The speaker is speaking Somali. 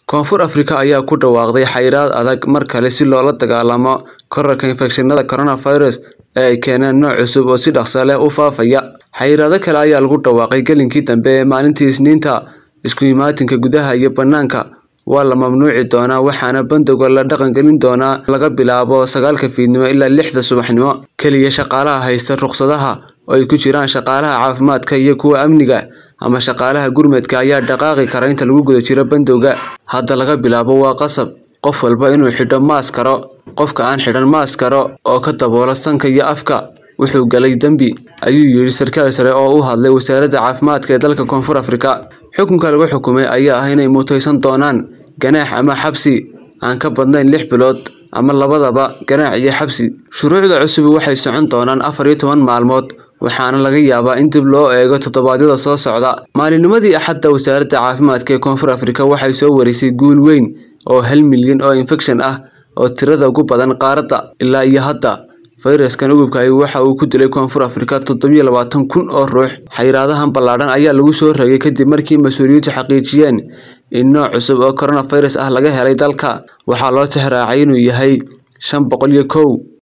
Koonfur Afrika ayaa ku dhawaaqday xayiraad adag mar kale si loola dagaallamo kororka infekshannada coronavirus ee ay keeneen nooc cusub oo si dhakhso leh u faafaya. Xayiraado kale ayaa lagu dhawaaqay gelinkii dambe ee maalintii Isniinta. Isku imaatinka gudaha iyo bannaanka waa la mamnuuci doonaa waxaana bandowga la dhaqangelin doonaa laga bilaabo sagaalka fiidnimo ilaa lixda subaxnimo. Kaliya shaqaalaha haysta rukhsadaha, oo ay ku jiraan shaqaalaha caafimaadka iyo kuwa amniga ama shaqaalaha gurmadka ayaa dhaqaaqi kara inta lagu guda jiro bandowga. Hadda laga bilaabo waa qasab qof walba inuu xidho maaskaro. Qofka aan xidhan maaskaro oo ka daboola sanka iyo afka wuxuu galay dambi, ayuu yidhi sarkaal sare oo u hadlay wasaaradda caafimaadka ee dalka Koonfur Afrika. Xukunka lagu xukumay ayaa ah inay mutaysan doonaan ganaax ama xabsi aan ka badnayn lix bilood ama labadaba ganaax iyo xabsi. Shuruucda cusub waxay socon doonaan afar iyo toban maalmood waxaana laga yaabaa in dib loo eego toddobaadyada soo socda. Maalinimadii Axadda, wasaaradda caafimaadka ee Koonfur Afrika waxay soo warisay guul weyn oo hal milyan oo infekshan ah oo tirada ugu badan qaaradda. Ilaa iyo hadda, fayraskan ugubka ahi waxa uu ku dilay Koonfur Afrika toddoba iyo labaatan kun oo ruux. Xayiraadahan ballaadhan ayaa lagu soo rogay kadib markii mas'uuliyiintu xaqiijiyeen in nooc cusub oo coronavirus ah laga helay dalka. Waxaa loo tixraacay inuu yahay shan boqol iyo kow.